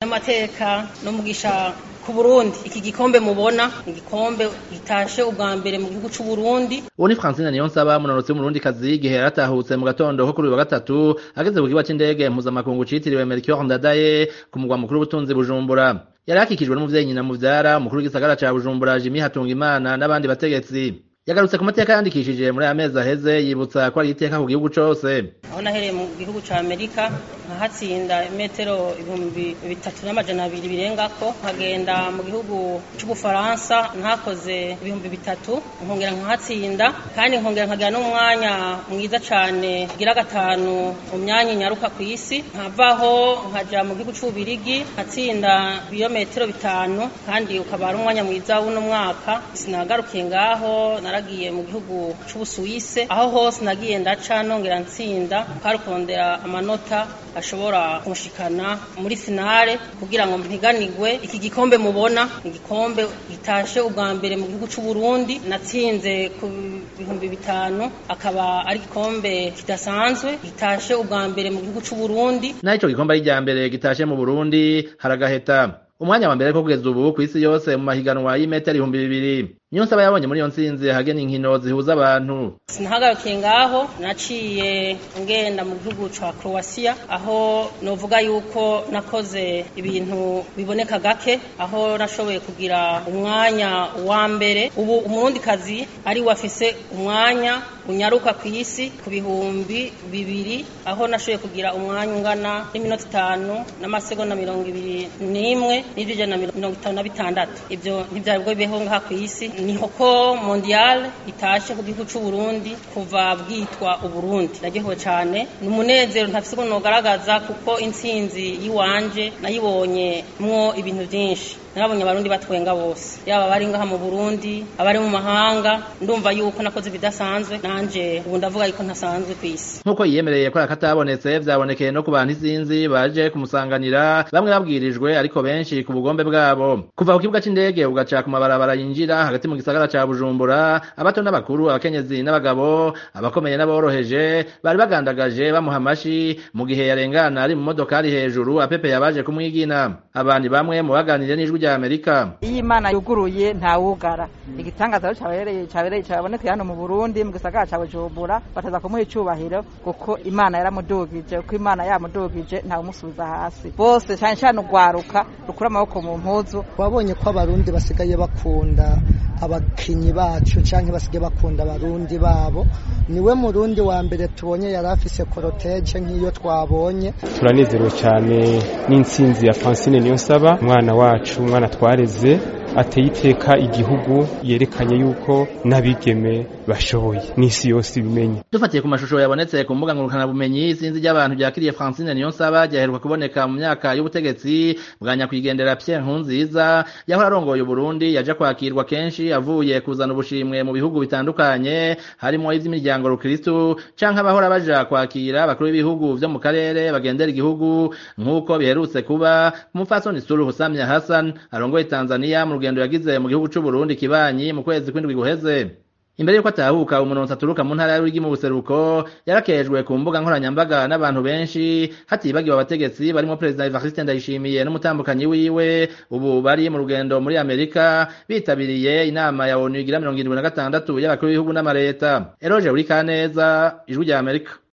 n'amateka n'umugisha ku Burundi iki gikombe mubona igikombe gitashe ubwa mbere mu gihugu c'u Burundi uwo ni Francine Niyonsaba munonotsi w'umurundi kazi igihe yaratahutse mu gatondo ko kuri uyu wa gatatu ageze ku kibuga c'indege mpuzamakungu citiriwe Melchior Ndadaye ku mugwa mukuru w'ubutunzi Bujumbura yari akikijwe n'umuvyeyi nyina muvyara umukuru w'igisagara ca Bujumbura Jimmy Hatungimana n'abandi bategetsi yagarutse ku mateka yandikishije muri aya mezi aheze yibutsa ko ari iteka ku gihugu cose aho nahereye mu gihugu ca Amerika nkahatsinda imetero ibihumbi bitatu n'amajana abiri birengako nkagenda mu gihugu c'ubufaransa ntakoze ibihumbi bitatu nkongera nkahatsinda kandi nkongera nkagira n'umwanya mwiza cane gira gatanu mu myanya nyaruka ku isi nkavaho nkaja mu gihugu c'ububirigi nkatsinda ibirometero bitanu kandi ukaba ari umwanya mwiza w'uno mwaka sinagarukiye ngaho naragiye mu gihugu c'ubusuwise aho hose nagiye ndaca nongera ntsinda karukondera amanota ashobora kunshikana muri finale kugira ngo mpiganirwe iki gikombe mubona igikombe gitashe ubwa mbere mu gihugu c'u Burundi natsinze ku bihumbi bitanu akaba ari igikombe kidasanzwe gitashe ubwa mbere mu gihugu c'u Burundi naho ico gikombe ari irya mbere gitashe mu Burundi haragaheta umwanya wa mbere ko kugeza ubu kw'isi yose mu mahiganwa y'imetero ibihumbi bibiri niyo nsaba yabonye muri iyo ntsinzi hagena inkino zihuza abantu sinahagarukiye ngaho naciye ngenda mu gihugu ca Croatia aho novuga yuko nakoze ibintu biboneka gake aho nashoboye kugira umwanya wa mbere ubu umurundi kazi ari wafise umwanya unyaruka ku isi ku bihumbi bibiri aho nashoboye kugira umwanya ungana n'iminota itanu n'amasegonda mirongo ibiri n'imwe n'ijana mirongo itanu na bitandatu ivyo ntivyari bwo bibeho ngaha ku isi niho ko mondial itashe ku gihugu c'u Burundi kuva bwitwa uburundi naryohewe cane ni umunezero ntafise ukuntu nogaragaza kuko intsinzi yiwanje nayibonye mwo ibintu vyinshi narabonye abarundi batwenga bose yaba bari ngaha mu Burundi abari mu mahanga ndumva yuko nakoze ibidasanzwe nanje ubu ndavuga yuko ntasanzwe kw'isi nk'uko yiyemereye ko akatabonetse vyabonekeye no ku bantu isinzi baje kumusanganira bamwe babwirijwe ariko benshi ku bugombe bwabo kuva ku kibuga c'indege ugaca ku mabarabara yinjira hagati mu gisagara ca Bujumbura abato n'abakuru abakenyezi n'abagabo abakomeye n'aboroheje bari bagandagaje bamuha amashi mu gihe yarengana ari mu modokari hejuru apepeye abaje kumwigina abandi bamwe mu baganiriye n'ijwi rya Amerika iyo imana yuguruye ntawugara igitangaza cyabereye cyabereye cyabonekeye hano mu Burundi mu gisagara ca Bujumbura bataza kumuha icubahiro kuko imana yaramudugije kuko imana yamudugije ntawumusubiza hasi bose cyane cyane ugwaruka rukura amaboko mu mpuzu wabonye ko abarundi basigaye bakunda abakinyi bacu canke basigaye bakunda abarundi babo niwe murundi wa mbere tubonye yari afise koroteje nk'iyo twabonye turanezerewe cyane n'intsinzi ya Francine Niyonsaba umwana wacu umwana twareze ateye iteka igihugu yerekanye yuko n'abigeme bashoboye n'isi yose ibimenye dufatiye ku mashusho yabonetse ku mbuga ngurukanabumenyi isinzi ry'abantu ryakiriye Francine Niyonsaba ryaheruka kuboneka mu myaka y'ubutegetsi bwa nyakwigendera Pierre Nkurunziza yahora arongoye Burundi yaje kwakirwa kenshi avuye kuzana ubushimwe mu bihugu bitandukanye harimo ivy'imiryango rukristu canke abahora baja kwakira abakuru b'ibihugu vyo mu karere bagendera igihugu nk'uko biherutse kuba umupfasoni Suluhu Samia Hassan arongoye Tanzania mu rugendo yagize mu gihugu c'u Burundi kibanyi mu kwezi kw'indwi guheze imbere yuko atahuka umuntu aturuka mu ntara y'urigi mu buseruko yarakejwe ku mbuga nkoranyambaga n'abantu benshi hatibagiwe abategetsi barimo perezida Evariste Ndayishimiye n'umutambukanyi wiwe ubu bari mu rugendo muri Amerika bitabiriye inama ya ONU igira mirongo irindwi na gatandatu y'abakuru b'ibihugu n'amareta Eroje Urikaneza ijwi rya Amerika